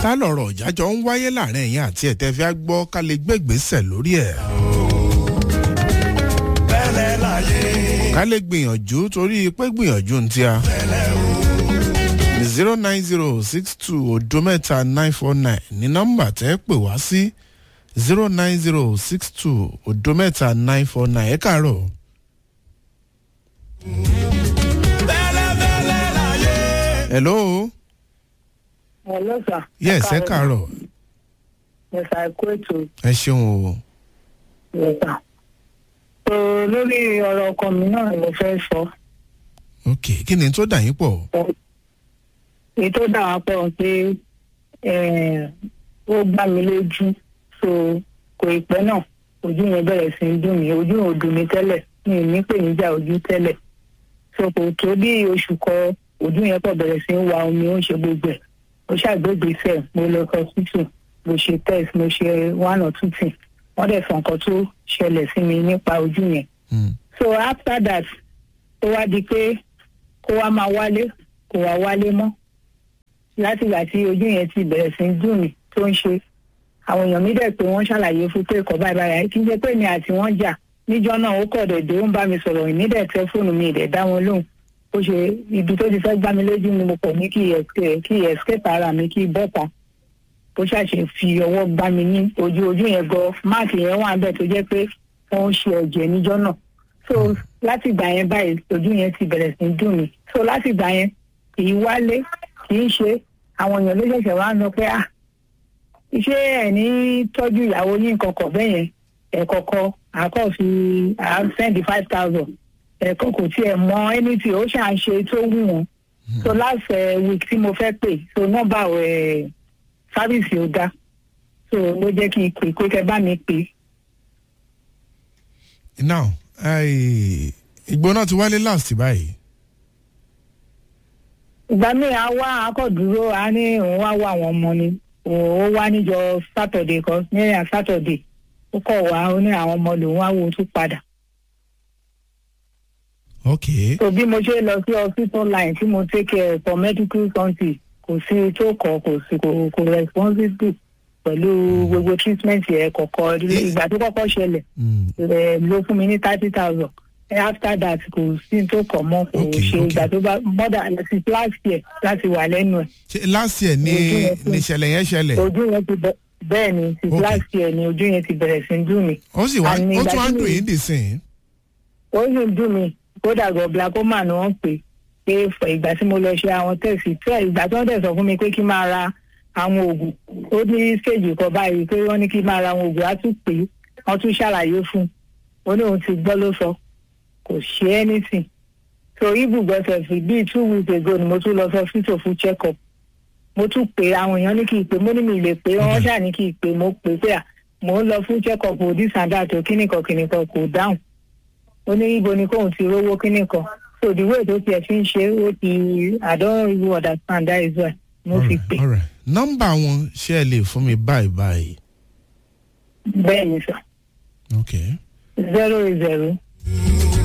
tá lọ̀rọ̀ ìjájọ́ ń wáyé láàrin ẹ̀yìn àti ẹ̀tẹ́ fi á gbọ́ ká lè gbégbèsè lórí ẹ̀. bẹ́lẹ̀ láyé ká lè gbìyànjú torí pé gbìyànjú ń tíya. zero nine zero six two odo mẹ́ta nine four nine ní nọ́mbà tẹ́ pè wá sí zero nine zero six two odo mẹ́ta nine four nine ẹ káàárọ̀. bẹ́lẹ̀ bẹ́lẹ̀ láyé. hello Hello, sir. yes ẹ káàárọ̀ Yes, sir. Kú ètò. ẹ ṣeun o. Yes, sir. So, lórí ọ̀rọ̀ ọkọ mi náà ni mo fẹ́ sọ. ok kí ni tó dà yín pọ̀. Èyí tó dà wá pọ̀ pé eh, ó gbá mi lójú. So, kò ì pẹ́ náà. Ojú yẹn bẹ̀rẹ̀ sí í dùn mí. Ojú yẹn ò dùn mí tẹ́lẹ̀. Mi ò ní pè níjà ojú tẹ́lẹ̀. So, kò tó bí oṣù kan ojú yẹn pọ̀ bẹ̀rẹ̀ sí í wa omi ó ń ṣe gbogbo ẹ̀. Mo ṣàgbégbèsè mo lọ hospital mo ṣe test mo ṣe one or two things wọ́n dẹ̀ sọ nǹkan tó ṣẹlẹ̀ sí mi nípa ojú yẹn. Hmm. so after that ó wá di pé kó wá máa wálé kó wá wálé mọ́ látìgbà tí ojú yẹn ti bẹ̀rẹ̀ sí í dùn mí tó ń ṣe àwọn èèyàn mi dẹ̀ pé wọ́n ṣàlàyé fún pé ẹ̀kọ́ báyìí báyìí kí n jẹ́ pé mi àti wọ́n jà níjọ́ náà ó kọ̀ dẹ̀dẹ̀ ó ń bá mi sọ̀rọ̀ ìmí dẹ̀ tẹ fóònù mi ìdẹ̀ dá wọn lóhùn ó ṣe ibi tó ti fẹ́ gbá mi lójú ni mo pọ̀ ní kí escape kí escape ara mi kí bọ́ta ó ṣàṣe fi ọwọ́ gbá mi ní ojú ojú yẹn gan máàkì yẹn wà bẹ́ẹ̀ tó jẹ́ pé wọ́n ń ṣe ẹ̀jẹ̀ níjọ́ náà so láti ìgbà yẹn báyìí ojú yẹn ti bẹ̀rẹ̀ sí í dùn mí so láti ìgbà yẹn kì í wálé kì í ṣe àwọn èèyàn ló ṣẹ̀ṣẹ̀ wá ń lọ pé ah ṣé ẹ̀ ní tọ́jú ìyàwó yín kankan bẹ́ẹ̀ yẹn ẹ̀ kọ̀kọ́ àkọ́ fi à ń send five thousand ẹ̀kọ́ kò tiẹ̀ mọ anything ó ṣà ń ṣe tó wù wọ́n so last uh, week tí mo fẹ́ pè so nọ́mbà ẹ̀ sáfíìsì ò dá so ló jẹ́ kí n pè pé kẹ́ bá mi pè now ai, ìgbóná ti wálé last báyìí. ìgbà míì á wá akọ̀dúró á ní òun wá wá àwọn ọmọ ni òun ó wá níjọ sátọ̀dé kan níyà sátọ̀dé ó kọ̀ wá ó ní àwọn ọmọ lòun wá wo tún padà ok so bí mo ṣe lọ sí hospital line tí mo take care for medical something kò sí tó kọ kò sí kò kò responsible pẹ̀lú gbogbo treatment yẹn kọ̀kọ́ ìgbà tó kọ́kọ́ ṣẹlẹ̀ Hmm. ẹ ló fún mi ní thirty thousand after that kò sí tó kọ̀ mọ́ kò Okay, ṣe okay. ìgbà tó bá mọ́dà láti last year láti wà lẹ́nu ẹ̀ ṣe last year ni Ojú yẹn fún- ni ìṣẹ̀lẹ̀ yẹn ṣẹlẹ̀ ojú yẹn ti bẹ bẹ́ẹ̀ ni ti Okay. last year ni ojú yẹn ti bẹ̀rẹ̀ sí í dùn mí ó sì wá àní ó ìgbà tún wá tí ń dùn mi- yín dìsìn. ó sì ń dùn mí kódà gan glaucoma ni wọ́n pè pé fọ ìgbà tí mo lọ ṣe àwọn tẹ̀sí tẹ́ ìgbà tí wọ́n tẹ̀ sọ fún mi pé kí n máa ra àwọn oògùn ó ní stage kan báyìí pé wọ́n ní kí n máa ra àwọn oògùn á tún pè é wọ́n tún ṣàlàyé fún un ó ní òun ti gbọ́ ló sọ kò ṣe anything so ibùgbọ́sẹ̀ fi bíi two weeks ago ni mo tún lọ sọ hospital fún check up mo tún pè àwọn èèyàn ní kí n pè mo ní mi lè pè wọ́n ṣáà ní kí n pè mo pè pé à mò ń lọ fún check up this and that o kíníkan kíníkan kò dáhùn ó ní ibo ni kóun ti rówó kíní kan so the way tó tiẹ̀ fi ń ṣe ó ti i don't even understand that is why mo fi pè alright nọ́mbà wọn ṣé ẹ lè fún mi báyìí báyìí. bẹ́ẹ̀ ni sọ ok zero zero